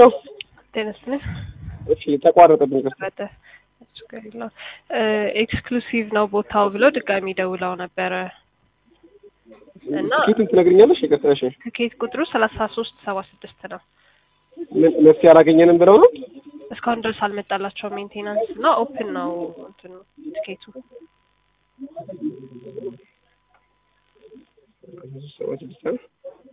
ጤና ይስጥልኝ። እሺ ተቋረጠብኝ። ይቅርታ። በተ ችግር የለውም። ኤክስክሉሲቭ ነው ቦታው ብለው ድጋሚ ደውለው ነበረ እና ትኬቱን ትነግሪኛለሽ? ይቅርታ። እሺ ትኬት ቁጥሩ ሰላሳ ሶስት ሰባ ስድስት ነው። ምን መፍትሄ አላገኘንም ብለው ነው? እስካሁን ድረስ አልመጣላቸው ሜንቴናንስ እና ኦፕን ነው እንትኑ ትኬቱ ሰባ ስድስት ነው።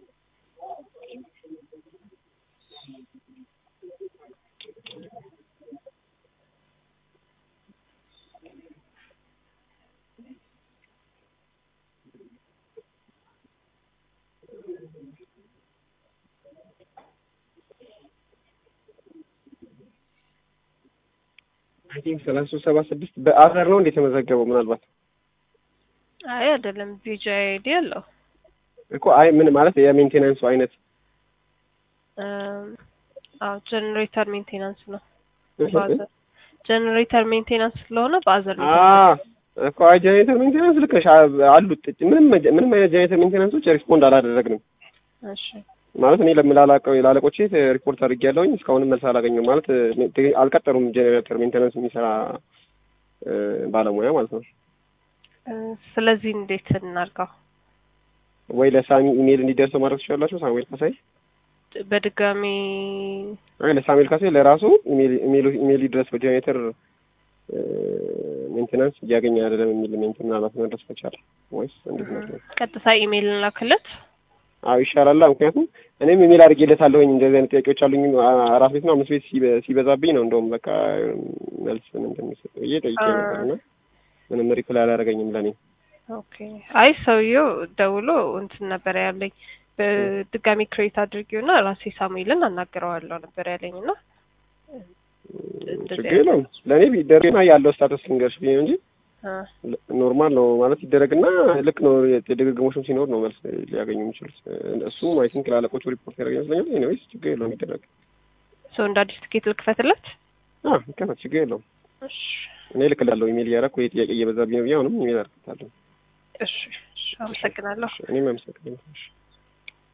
አይ ቲንክ ሰላሳ ሶስት ሰባ ስድስት በአዘር ነው እንደ የተመዘገበው ምናልባት አይ አይደለም ቪጂ አይዲ አለው እኮ አይ ምን ማለት የሜንቴናንሱ አይነት አዎ ጀነሬተር ሜንቴናንስ ነው ጀነሬተር ሜንቴናንስ ስለሆነ በአዘር ነው አ እኮ አይ ጀኔሬተር ሜንቴናንስ ልክ ነሽ አ- አሉት ምንም ምንም አይነት ጀኔሬተር ሜንቴናንሶች ሪስፖንድ አላደረግንም እሺ ማለት እኔ ለምላላቀው ላለቆቼ ሪፖርት አድርጌያለሁኝ እስካሁንም መልስ አላገኘሁም ማለት እ፣ አልቀጠሩም ጀኔሬተር ሜንቴናንስ የሚሰራ እ፣ ባለሙያ ማለት ነው እ፣ ስለዚህ እንዴት እናድርገው? ወይ ለሳሚ ኢሜል እንዲደርሰው ማድረግ ትችላላችሁ ሳሙኤል ካሳይ በድጋሚ አይ ለሳሙኤል ካሳይ ለራሱ ኢሜል ኢሜል ኢሜል ይድረስ በጀኔሬተር ሜንቴናንስ እያገኘ አይደለም የሚል ሜንቴን ምናልባት መድረስ ከቻለ ወይስ እንዴት ነው ቀጥታ ኢሜይል እንላክለት። አዎ ይሻላል እምክንያቱም እኔም ኢሜል አድርጌለታለሁኝ እንደዚህ አይነት ጥያቄዎች አሉኝ አ- አራት ቤት ነው አምስት ቤት ሲበ- ሲበዛብኝ ነው እንደውም በቃ መልስ ምን እንደሚሰጥ ብዬ ጠይቄ አ- ነበር እና ምንም ሪፕላይ አላደረገኝም ለእኔ ኦኬ። አይ ሰውየው ደውሎ እንትን ነበር ያለኝ በድጋሚ ክሬት አድርጊውና ራሴ ሳሙኤልን አናግረዋለሁ ነበር ያለኝ እና እንደዚህ ችግር የለውም ለእኔ ቢደረግና ያለው ስታተስ ልንገርሽ ብዬ ነው እንጂ አ፣ ኖርማል ነው ማለት ይደረግና ልክ ነው የድግግሞሽም ሲኖር ነው መልስ ሊያገኙ የሚችሉት እሱም አይ ቲንክ ለአለቆቹ ሪፖርት ያደረገ ይመስለኛል ኤኒዌይስ ችግር የለውም ይደረግ ሰው እንደ አዲስ ትኬት ልክፈትለት። አ ይከፈት ችግር የለውም እሺ እኔ ልክላለሁ ኢሜል እያደረኩ ይሄ ጥያቄ እየበዛብኝ ነው ብዬ አሁንም ኢሜል አድርግታለሁ እሺ፣ እሺ፣ አመሰግናለሁ። እኔም አመሰግናለሁ እሺ